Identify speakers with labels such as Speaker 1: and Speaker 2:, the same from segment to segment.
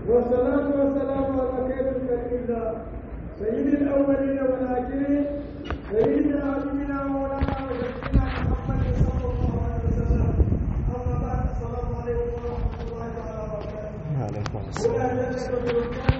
Speaker 1: والصلاة والسلام على خير خلق الله سيد الأولين والآخرين سيدنا حبيبنا مولانا وسيدنا محمد صلى الله عليه وسلم أما بعد السلام عليكم ورحمة الله تعالى وبركاته
Speaker 2: عليكم
Speaker 1: ولا
Speaker 2: السلام
Speaker 1: جنة بالكامل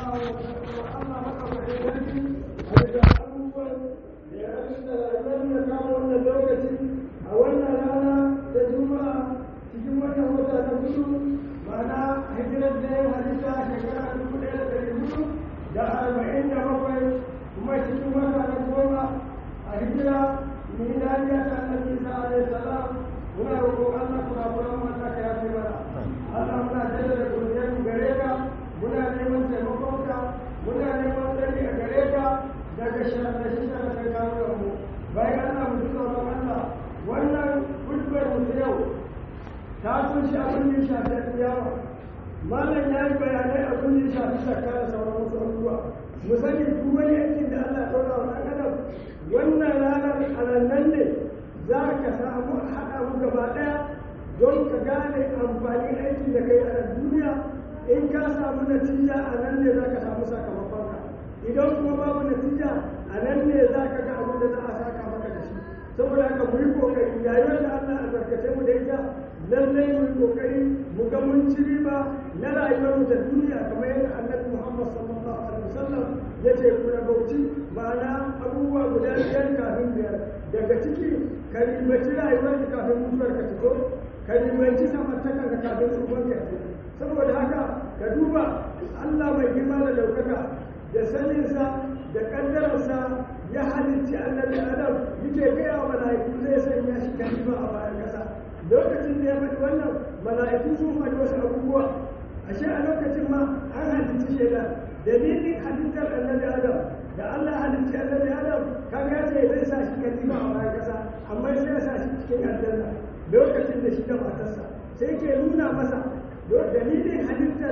Speaker 1: وأما حق فحيدتي أرجع أول لأن لم يكن wannan lokaci a wannan rana ta juma'a cikin wannan wata ta hudu ma'ana hijirar da ya halitta shekara dubu ɗaya da ɗari hudu da arba'in da bakwai kuma cikin wata na goma a hijira miladiya ta annabi isa alaihi salam muna roƙon Allah kuma kuma mata ka yafe mana Allah muna jaddada godiyar mu gare ka muna neman taimakonka muna neman tsari a gare ka daga shirye-shirye da ka kawo mu bayan Allah mu ji tsoron Allah wannan hudbar mu ta yau ta kunshi abin da ya shafi tsiyawa malam ya yi bayanai abin da ya shafi shakka da sauran wasu abubuwa mu sani duk wani aikin da Allah ya ɗora wa ɗan adam wannan ranar alannan ne za ka samu haɗa mu gaba ɗaya don ka gane amfanin aikin da kai a duniya in ka samu natija a nan ne za ka samu sakamakonka idan kuma babu natija a nan ne za ka ga abin da za a saka maka da shi saboda haka mu yi kokari yayin da Allah albarkace mu da ita lallai mu yi kokari mu ga mun ci riba na rayuwar mu da duniya kamar yadda Annabi Muhammad sallallahu alaihi wasallam ya ce ku rabauci ma'ana abubuwa guda biyar kafin biyar daga ciki ka ribaci rayuwar ka kafin mutuwar ka fito ka ribaci samartakan ka kafin tsohon ka fito saboda haka ka duba Allah mai girma da daukaka da saninsa da kaddararsa ya halicci annabi adam yake gaya wa mala'iku zai sanya shi kalima a bayan kasa lokacin da ya faɗi wannan mala'iku sun faɗi wasu abubuwa ashe a lokacin ma an halicci shaidan dalilin halittar annabi adam da Allah halicci annabi adam kaga ya ce zai sa shi kalima a bayan kasa amma sai ya sa shi cikin aljanna lokacin da shi da matarsa sai ke nuna masa dalilin halittar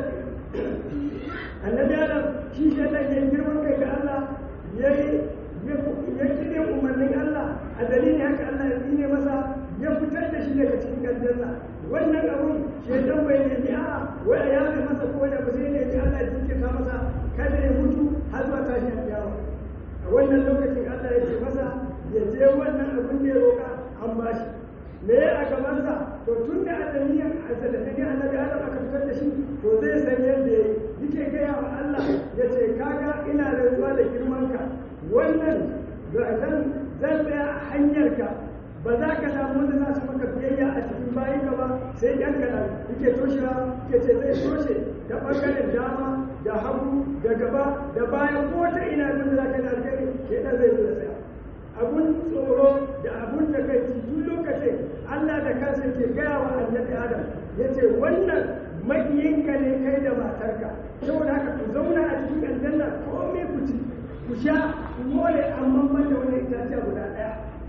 Speaker 1: annabi adam shi shaidan ya girman kai ga Allah ya yi ya kire umarnin Allah a dalilin haka Allah ya tsine masa ya fitar da shi daga cikin aljanna wannan abun shaidan bai nemi a wai a yafe masa ko da ba sai ne ji Allah ya jinkirta masa kada ya mutu har zuwa tashi alƙiyama a wannan lokacin Allah ya ce masa ya je wannan abun da ya roƙa an bashi me a gabansa to tun da adamiyan a sadadin annabi adam aka fitar da shi to zai san yadda ya yi yake gaya wa Allah ya ce kaga ina rantsuwa da girmanka wannan zan zan tsaya a hanyarka ba za ka samu wanda za su maka biyayya a cikin bayan ka ba sai yan kaɗan yake toshewa yake ce zai toshe ta ɓangaren dama da hagu da gaba da bayan ko ta ina wanda za ka yi alkhairi ke ɗan zai zo da tsaya abun tsoro da abun da kai duk lokacin Allah da kansa ke gaya wa annabi Adam ya ce wannan makiyinka ne kai da matarka saboda haka ku zauna a cikin aljanna komai ku ci ku sha ku more amma ban da wani itaciya guda ɗaya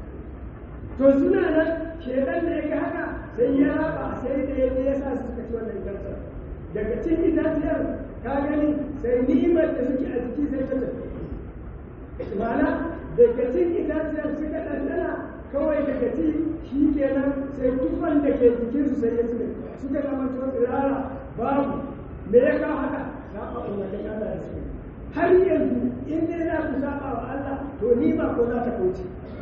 Speaker 1: to suna nan shedan da ya ga haka sai ya raba sai da ya ya sa suka ci wannan itaciya daga cikin itaciyar ka gani sai ni'imar da suke a jiki sai ta tafi ma'ana daga cin itaciyar suka ɗanɗana kawai daga ci shi kenan sai tufan da ke jikinsu sai ya tsire suka zama tuwa tsirara babu me ya kawo haka saba umarnin Allah da suke har yanzu in dai za ku saba wa Allah to ni ma ko za ta kauce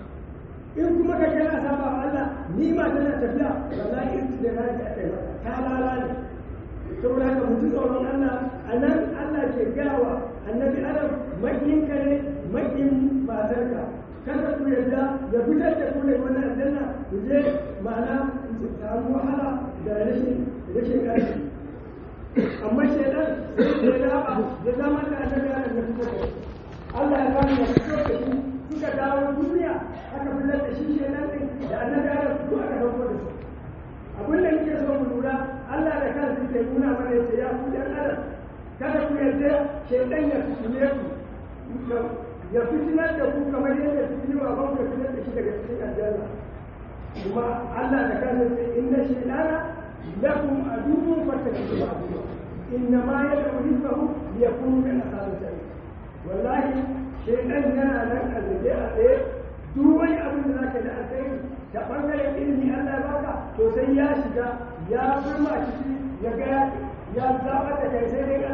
Speaker 1: in kuma ka kana saba wa Allah ni ma tana tafiya wallahi in da na ta kai maka ta lalale saboda haka mutum tsoron Allah a nan Allah ke gawa annabi Adam makiyinka ne makin matarka kada ku yarda ya fitar da ku ne wannan aljanna ku je ma'ana ku samu wahala da rashin rashin ƙarfi amma shaidan sai ya raba ya zama da annabi Adam ya fitar da Allah ya bani ya fito da shi suka dawo duniya aka fitar da shi shaidan din da annabi Adam duk aka dauko da su abin da yake so mu lura Allah da kansa yake nuna mana yace ya ku dan Adam kada ku yarda shaidan ya fitine ku ya fitinar da ku kamar yadda fitini wa ban ka fitar da shi daga cikin aljanna kuma Allah da kansa sai inna shaytana lakum aduwwun fattabi'u aduwwa inna ma yad'u hizbahu liyakunu min ashabil jannah wallahi shaytan yana nan a zaje a tsaye duk wani abin da zaka da alkhairi ta bangaren ilimi Allah ya baka to sai ya shiga ya burma ciki ya ga ya zaba da kai sai dai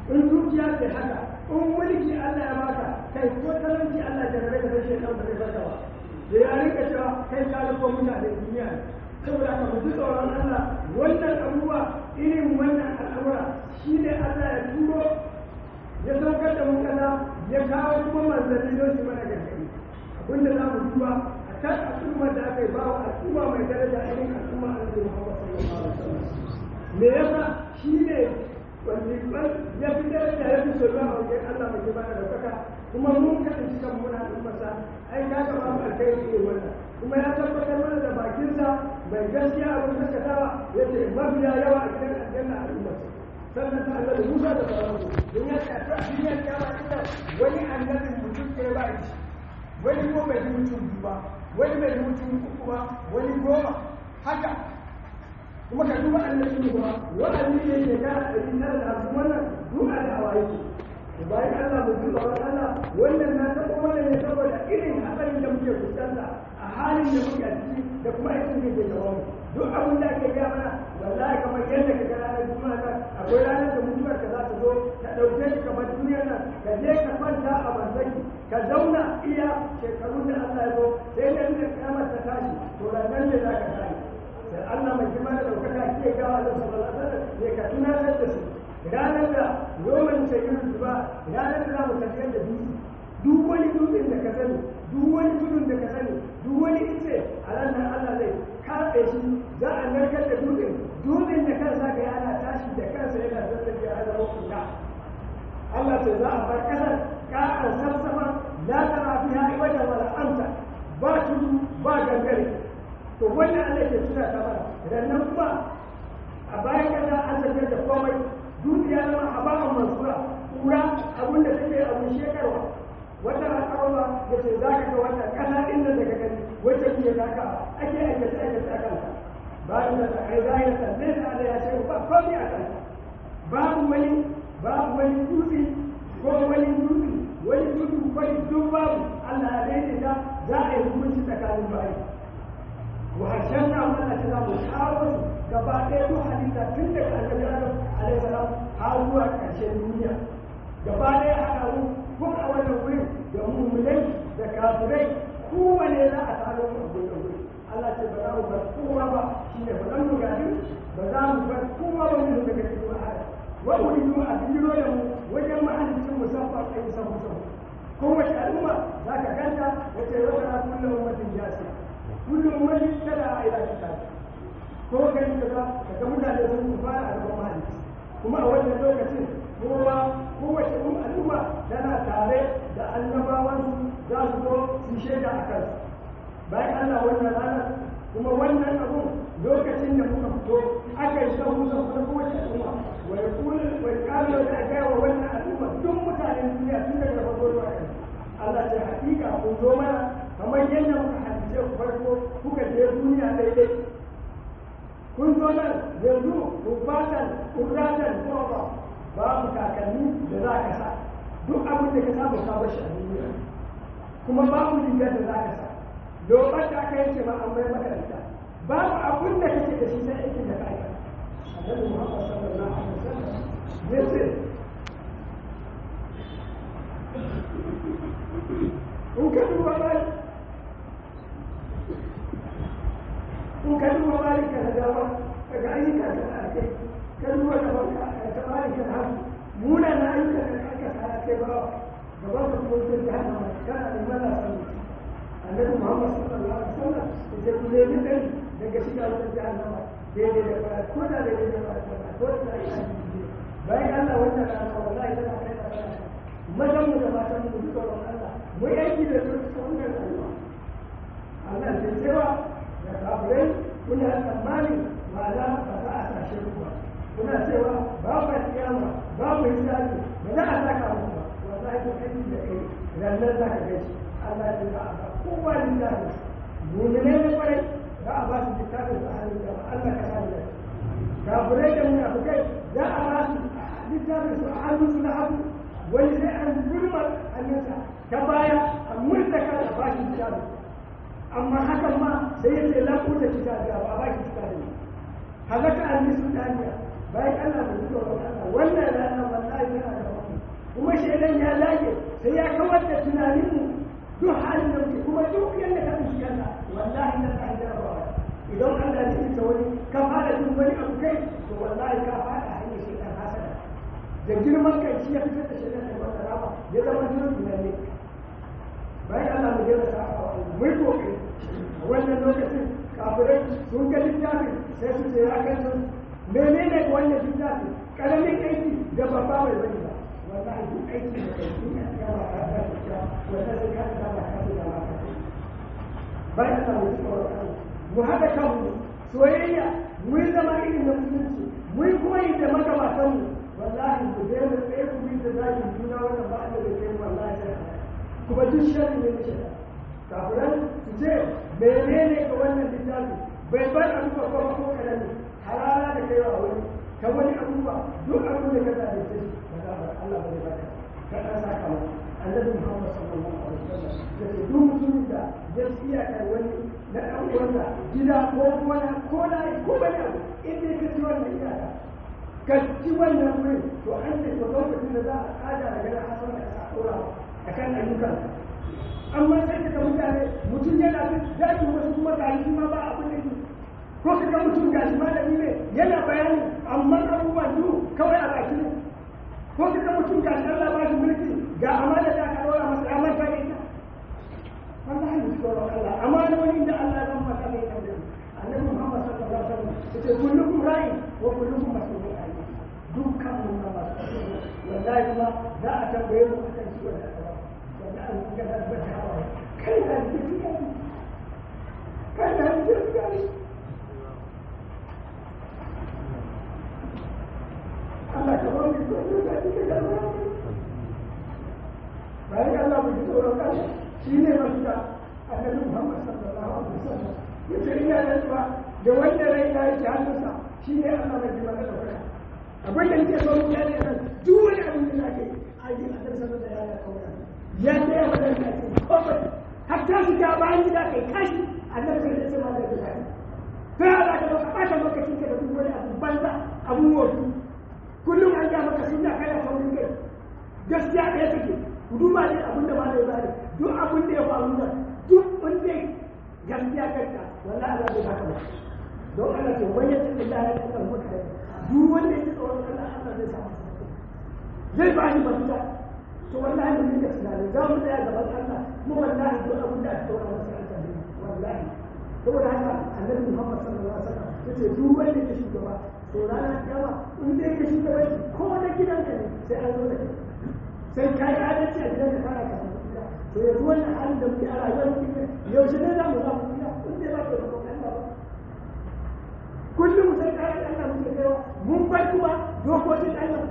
Speaker 1: in dukiya ce haka in mulki Allah ya baka kai ko talauci Allah ya rabe da shi dan bai baka ba da ya rika cewa kai ka riko mutane duniya saboda ka mutu tsoron Allah wannan abubuwa irin wannan al'amura shi ne Allah ya turo ya saukar da mu kaza ya kawo kuma manzanni don su mana gargaɗi abinda za mu duba a kan al'ummar da aka yi ba wa al'umma mai daraja irin al'umma annabi Muhammad sallallahu alaihi wasallam me yasa shi ne wanda ya fi daraja ya fi soyuwa a wajen Allah mai girma da ɗaukaka kuma mun kasance kan muna al'ummarsa ai ka ga babu alkhairi ne wannan kuma ya tabbatar mana da bakinsa mai gaskiya abin gaskatawa ya ce mafiya yawa a gidan aljanna al'ummarsa sannan ta annabi Musa da sauransu don ya ce a duniyar kyawa ita wani annabin mutum ɗaya ba shi wani ko bai yi mutum biyu ba wani bai yi mutum uku ba wani goma haka kuma ka duba annabi ba wa'azi ne ke kara ɗari tara da hamsin wannan duka da hawa yake bayan Allah mu duba wa Allah wannan na taɓa wannan ne saboda irin hatsarin da muke fuskanta a halin da muke a ciki da kuma aikin da ke gaban mu duk abin da ake gaya mana wallahi kamar yadda ka ga ranar juma'a nan akwai ranar da mutuwar ka za ta zo ka ɗauke shi kamar duniyar nan ka je ka kwanta a banzaki ka zauna iya shekarun da Allah ya zo sai da inda kiyamar ta tashi to nan ne za ka tashi da Allah mai girma da ɗaukaka ke gawa da sallallahu alaihi wasallam ne ka tunatar da su ranar da roman sayin zuba ranar da za mu tafiyar da dutse duk wani dutsen da ka sani duk wani tudun da ka sani duk wani ice a ranar Allah zai kaɗe shi za a narkar da dutsen dutsen da kansa ga yana tashi da kansa yana zazzabi a zama kuka Allah sai za a bar kasar ƙa'ar sassama la tara fiha wajen wala amsa ba tudu ba gangare to wannan Allah ke tuna ta mana rannan kuma a bayan kasa an tafiyar da komai dukiya zama a ba mansura kura abin da take abin shekarwa wata al'arwa da ce za ka ga wannan kasa ɗin da daga gani wacce kuke zaka ake aikace aikace a kanta bayan da ta kai zahira ta zai ta ala ya ce ba komai a kanta babu wani babu wani dutse ko wani dutse wani tudu wani duk babu Allah ya daidaita za a yi hukunci tsakanin bayi وهشمنا من أتنا محاول gaba ɗaya duk halitta tun daga annabi adam alaihi salam har zuwa ƙarshen duniya gaba ɗaya haɗa mu ko a wannan wurin da mummunai da kafirai kowane za a taro mu a wannan wurin Allah ce ba za mu bar kowa ba shine ba zan mu gadi ba za mu bar kowa ba mu daga cikin wahala wa uridu a biro da mu wajen mahalicin musamman a yi sabu sabu kowace al'umma za ka ganta wace wata na kullum ummatin jasiya kullum wani tana a ila ta ko gani da za ka ga mutane sun fara a gaban mahalicci kuma a wannan lokacin kowa kowace al'umma tana tare da annabawan za su zo su shaida a kansu bayan Allah wannan ranar kuma wannan abun lokacin da muka fito aka yi sahu sahu na kowace al'umma wa ya kula wa ya kala da aka yi wa wannan al'umma duk mutanen duniya tun daga farko zuwa yanzu Allah ce hakika kun zo mana kamar yadda muka hadice ku farko kuka je duniya daidai kun zo nan yanzu rubatan kurratan tsoba babu kakanni da za ka sa duk abin da ka saba ka bar shi a duniya kuma babu rigar da za ka sa lobar da aka yanke ma an bai maka ita babu abin da kake da shi sai aikin da ka aika annabi Muhammad sallallahu alaihi wasallam yace in ka duba bai in ka duba bai ka da dama daga ayyuka da ake ka duba da banka ka bari ka hafu muna na ayyuka da aka sa kai ba gaban ka kuma sai ka hana kana da mala sani annabi Muhammad sallallahu alaihi wasallam yace ku ne din daga shiga wannan jahannama daidai da fara ko da daidai da fara ko da ai bayan Allah wannan rana wallahi tana kai da fara mazan mu da matan mu duka wannan Allah mu yi aiki da su ta wannan rayuwa Allah ke cewa da kafirai kuna tsammani ma'ana ba za a tashe ku ba kuna cewa babu kiyama babu hisabi ba za a saka muku ba wallahi ko aiki da kai ranar za ka gaci Allah ya za a ba kowa lillahi mu'mine ne kwarai za a ba su littafin da hannun da Allah ka sani da kafirai da munafikai za a ba su littafin su a hannun su na abu wani sai an gulmar hannunsa ta baya a murtaka da ba shi littafin amma hakan ma sai ya ce lafu da kitabi ba ba ki kitabi halaka an yi sun daniya bayan Allah bai zuwa wa Allah wannan rana wallahi yana da shaidan ya lage sai ya kawar da tunaninmu duk halin da muke kuma duk yadda ka tsinci kanka wallahi na ta jarabawa idan Allah ya tsinta wani ka fara jin wani abu kai to wallahi ka fara hanyar shaidan hasada da girman kai shi ya fitar da shaidan da wata rama ya zama jirin tunani bayan Allah mu jira sa a mai kokari a wannan lokacin kafirai sun ga littafin sai su ce ya kansu menene ga wannan littafin karamin aiki da babba mai bane ba wallahi duk aiki da kai duniya ya ba ka da shi wanda sai ka da ba ka da ba ka bayan Allah mu tsoro mu hada kanmu soyayya mu yi zama irin na musulunci mu yi koyi da magabatanmu wallahi ku daina tsaye ku bi da zakin juna wannan ba da da kai wallahi sai kuma duk sharri ne na shaitan kafiran su ce menene ga wannan littafi bai bar abubuwa ko ko karami halala da kai wa wani ka wani abubuwa duk abin da ka zaɓe sai ba za ba Allah ba zai baka ka ɗan saka mu annabi Muhammad sallallahu alaihi wasallam ya ce duk mutumin da ya tsiya kai wani na ɗan uwansa gida ko wani ko na ko wani abu in dai ka ci wannan iyaka ka ci wannan wurin to an ce to lokacin da za a tsada daga nan hasan da ka ɗora a kan ayyukan amma sai ka mutane mutum yana da daji wasu kuma ga shi ma ba abin da ke ko ka ga mutum ga shi malami ne yana bayani amma abubuwan duk kawai a baki ne ko ka ga mutum ga shi Allah ba shi mulki ga amana da aka dora masa amma ta ita wallahi mu tsoro Allah amanoni da Allah zan maka ne kan da annabi Muhammad sallallahu alaihi wasallam yace kullukum ra'in wa kullukum mas'ulun an dukkan mun na masu wallahi kuma za a tambaye mu akan shi wannan wanda an ga da bata hawa kai da ke kai kai da ke kai Allah ka ba mu tsoro da kike da bayan Allah mu tsoro kan shi ne mafita annabi Muhammad sallallahu alaihi wasallam yace ina da tsuwa da wanda rai ya yi hannunsa shi ne Allah mai jima da ɗaukaka abin da nake so mu gane nan duk wani abin da ake a yi a kan sanar da yaya kawai ya ce ya wadda da ake kofar hatta su ta bayan gida kai kashi annabi sai ya ce ma da gida ne sai Allah ka ɗauka ɓata lokacin ka da duk wani abu banza abun wofi kullum an ga maka sunna kana saurin kai gaskiya ɗaya take ku duba ne abin da ba da bari duk abin da ya faru da duk wanda gaskiya kanka wallahi Allah zai baka ba don Allah ce wani ya ce da ya kan maka duk wanda ya tsoron Allah Allah zai samu zai ba ni mafita to wallahi mun yi tunani za mu tsaya gaban Allah mu wallahi duk abin da aka tsora masa Allah ne wallahi saboda haka annabi Muhammad sallallahu alaihi wasallam yace duk wanda ya shugaba to ranar kiyama in dai ka shugaba ko da gidanka ne sai an zo da kai sai ka yi adalci a gidan da kana ka to yanzu wannan halin da muke a rayuwar muke yaushe ne za mu za mu tsira in dai ba ka da Allah ba kullum sai ka yi Allah muke kaiwa mun bar kuma dokokin Allah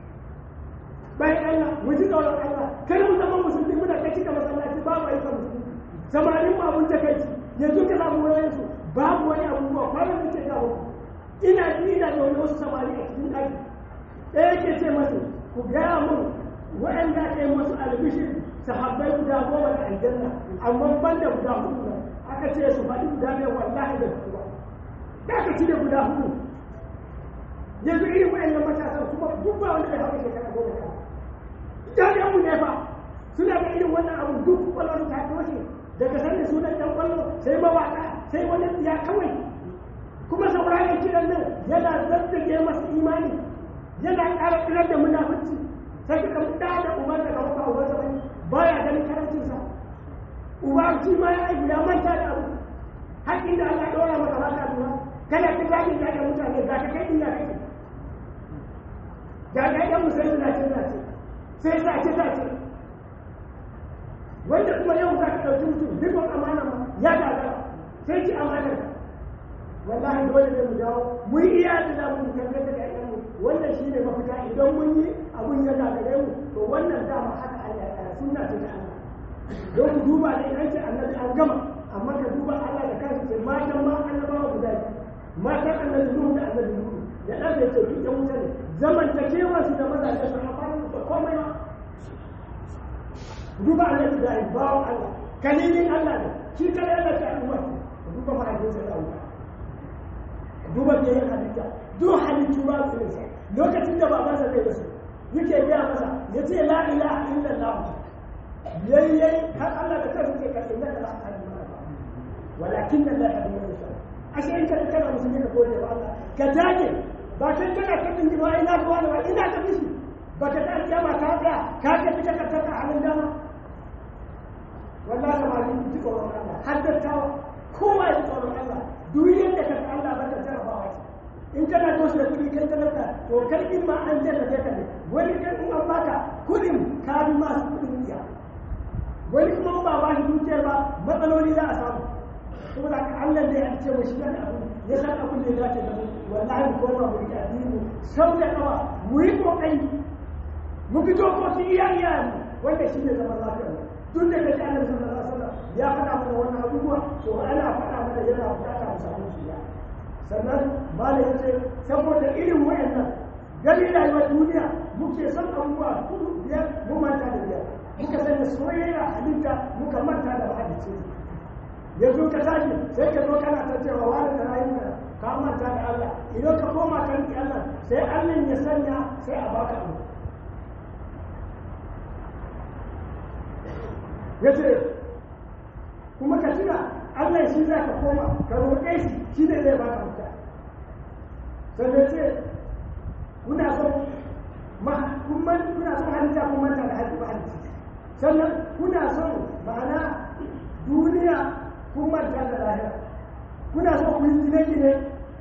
Speaker 1: bayan Allah mu ji tsoron Allah kada mu zama musulmi muna ta cika masallaci babu ayyukan musulmi samarin mu abun takaici yanzu ka samu wayan su babu wani abubuwa kwanan muke gawo ina ji ina da wani wasu samari a cikin ɗaki ɗaya ke ce masu ku gaya mun waɗanda aka yi masu albishir sahabbai guda goma da aljanna amma ban da guda hudu nan aka ce su faɗi guda ɗaya wallahi da su ba da aka ci da guda hudu yanzu irin waɗannan matasan kuma duk ba wanda bai haɗa shekara goma sha jami'an mu ne fa suna da irin wannan abu duk kwallon ta toshe daga sanda sunan ɗan kwallo sai mawaƙa sai wani ya kawai kuma sauraron kiran nan yana zazzage masa imani yana ƙara tsirar da munafurci sai ka da da uban da kawo kawo wata wani baya ganin karancinsa uba shi ma ya aiki ya manta da abu haƙƙin da Allah ɗora maka ba ka lura kana ta zagin da mutane ga ka kai inda kake ga ga ɗan musulmi na ce na ce sai sa ce sa ce wanda kuma yau za ka ɗauki mutum rikon amana ma ya gagara sai ci amanar wallahi dole ne mu dawo mun iya da za mu karkata da ƴaƴanmu wannan shi ne mafita idan mun yi abun ya gagare mu to wannan dama haka Allah ya tsara sunna ce ta Allah don ku duba ne an ce annabi an gama amma ka duba Allah da kansa ce matan ma annabawa guda biyu matan annabi Nuhu da annabi Nuhu da ɗan da ce duk ɗan wuta ne zamantakewa su da mazaje su amfani da komai ma duba annabi da bawan Allah kalilin Allah ne shi kare Allah ta al'umma duba mahaifinsa da Allah duba da yin halitta duk halittu ba su nisa lokacin da babansa zai rasu yake gaya masa ya ce la ilaha illallah yayyai har Allah da kansa ke ka inna la ilaha illallah walakin la ilaha illallah ashe in ka kana musulmi ka gode wa Allah ka dage ba kai kana kadin ji ba ina ruwa da ina ta fishi ba ka ta kiyama ka tsaya ka ga fita ka taka halin dama wallahi ma ni ji tsoron Allah har da tawa kowa ya ji tsoron Allah duk yadda ka Allah ba ta jarabawa ce in kana toshe da kuɗi kai talaka to kai in ma an jarrabe ka ne wani kan in an baka kuɗin ka bi masu kuɗin iya wani kuma ba ba shi dukiyar ba matsaloli za a samu saboda haka Allah ne an ce shi da abu ya san abin da ya dace da mu wallahi ko ba mu yi addini sau da kawa mu yi kokari mu fito ko su iya iya mu wanda shi ne zaman lafiya duk da kaji Allah sallallahu alaihi wasallam ya faɗa mana wannan abubuwa to ana faɗa mana yana bukata mu samu shi sannan malam ya ce saboda irin wayannan gani rayuwar duniya muke son abubuwa kudu biyar mu manta da biyar muka sanya soyayya halitta muka manta da mahalicci yanzu ka tashi sai ka zo kana ta cewa wani da rayuwa ka manta da Allah idan ka koma kan Allah sai Allah ya sanya sai a baka abu yace kuma ka tuna Allah shi za ka koma ka roƙe shi shi ne zai baka mutu sannan ce kuna son kuna son halitta kun manta da halitta halitta sannan kuna son ma'ana duniya kun manta da lahira kuna son ku yi gine-gine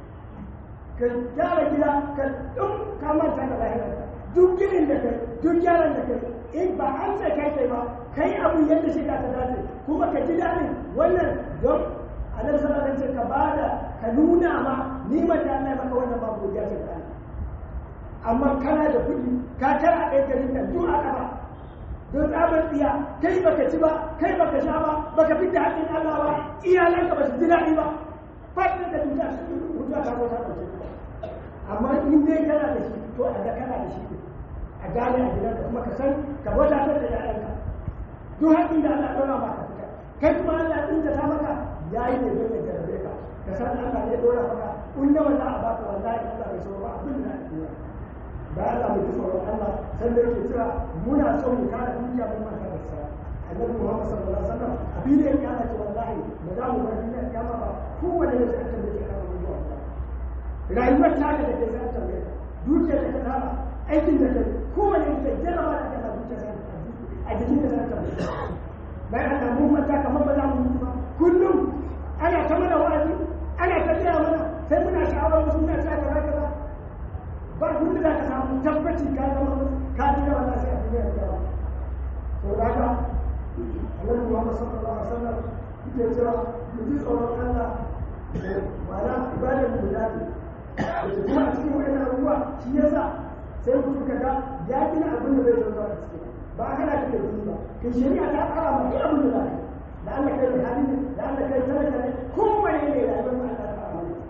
Speaker 1: ka gyara gida ka ɗin ka manta da lahira duk ginin da kai duk gyaran da kai in ba an sai kai kai ba kai abu yadda shi ka ta dace kuma ka ji daɗin wannan don annabi sallallahu alaihi wasallam ka bada ka nuna ma ni ma da Allah maka wannan babu godiya ce ta amma kana da kuɗi ka tara ɗaya garin nan duk aka ba don tsabar tsiya kai baka ci ba kai baka sha ba baka fi da haƙƙin Allah ba iyalanka ba su ji daɗi ba fadda da duka wuta ta wata ɗauke amma in dai kana da shi to a ga kana da shi a gane a gidanka kuma ka san ka wadatar da ƴaƴanka duk haƙƙin da Allah ɗora maka fita kai kuma Allah ɗin ta maka ya yi ne don ya jarabe ka ka san Allah ne ɗora maka in da wannan a baka wallahi Allah bai so ba abin da ake yi da Allah mai tsoron Allah sai da yake cewa muna son mu kare duniya mun manta da sa annabi Muhammad sallallahu alaihi wasallam a filin kiyama ce wallahi ba za mu bar duniyar kiyama ba kowane ne sai an tambaye ka kan zuwa rayuwar ta da take sai an tambaye ka dukiyar da ka tara aikin da kai kowane ne sai jarraba da kana dukiyar sai a jikin da sai an tambaye ka bayan Allah mun manta kamar ba za mu mutu ba kullum ana ta mana wa'azi ana ta gaya mana sai muna sha'awar wasu muna ta kaza kaza ba kun da ka samu tabbaci ka zama ka ji da wannan sai a duniya da yawa to da haka Annabi Muhammad sallallahu alaihi wasallam yake cewa mu ji tsoron Allah ma'ana ibadar mu da ne da kuma a cikin wani abubuwa shi yasa sai mutum ka ga ya gina abin da zai zama a cikin ba a kana kake yi ba kai shari'a ta tsara ma duk abin da za ka yi da Allah kai mai hali ne da Allah kai talaka ne kowane ne da abin da Allah ta tsara ne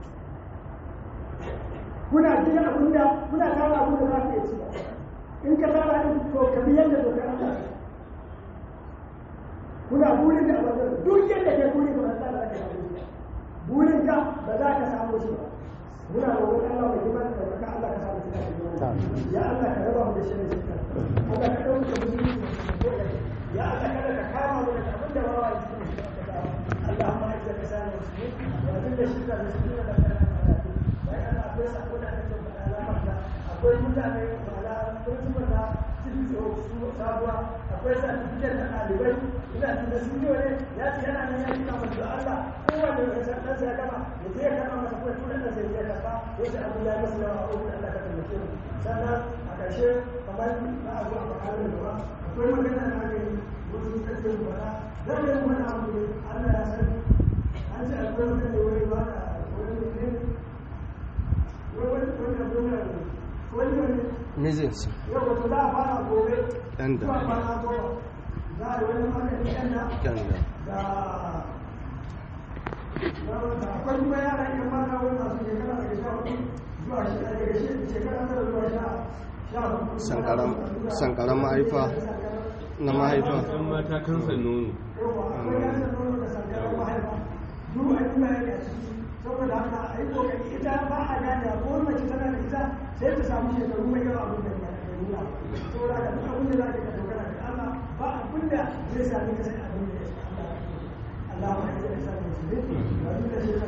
Speaker 1: kuna gina abin da kuna tara abin da za ka iya ci ba in ka tara din to ka bi yadda dokar Allah kuna burin da abin duk yadda ke burin ba za ka samu shi burin ka ba za ka samu shi ba muna roƙon Allah mai girma da baka Allah ka samu shi ya Allah ka raba mu da shirin shi Allah ka dauka musulunci ya Allah kada ka kama mu da abin da ba wa yi اللهم اعز لسان المسلمين واذل الشرك المسلمين وكان akwai sako da ake faɗa lamarta akwai mutane ma'ana principal na cikin sabuwa akwai certificate na ɗalibai ina tunda sun yi wani ya ce yana nan ya kina masu da Allah kowanne ya san ɗansa ya gama ya je ya kama masa kuma tura ɗansa ya je ya karɓa ya ce abu ya masu yawa a ofin Allah ka taimake mu sannan a ƙarshe kamar na abu a makarar da ba akwai magana na ake yi wasu kake yi mana zan yi wani abu ne Allah ya sani an ce akwai mutane wani ba da wani ne
Speaker 2: mijinsu
Speaker 1: yau wato za a fara gobe
Speaker 2: Yan da.
Speaker 1: zuwa kwana goma za a yi wani magani yan da
Speaker 2: Yan da.
Speaker 1: da da akwai kuma yara yan mata wani masu shekara daga sha hudu zuwa shekara daga she- shekara tara zuwa sha sha hudu
Speaker 2: sankaran sankaran mahaifa na mahaifa
Speaker 3: Yan mata kansa nono.
Speaker 1: yawa akwai yasa nono da sankaran mahaifa duk a yi bayani a ciki saboda haka a yi kokari ita ba a gane ko mace tana da ita sai ta samu shekaru mai yawa abin da ya nuna saboda haka duk abin da za ka dogara da Allah ba abin da zai sami ka sai abin da ya sa Allah Allah ma ya sa ka musulmi ba duk da shi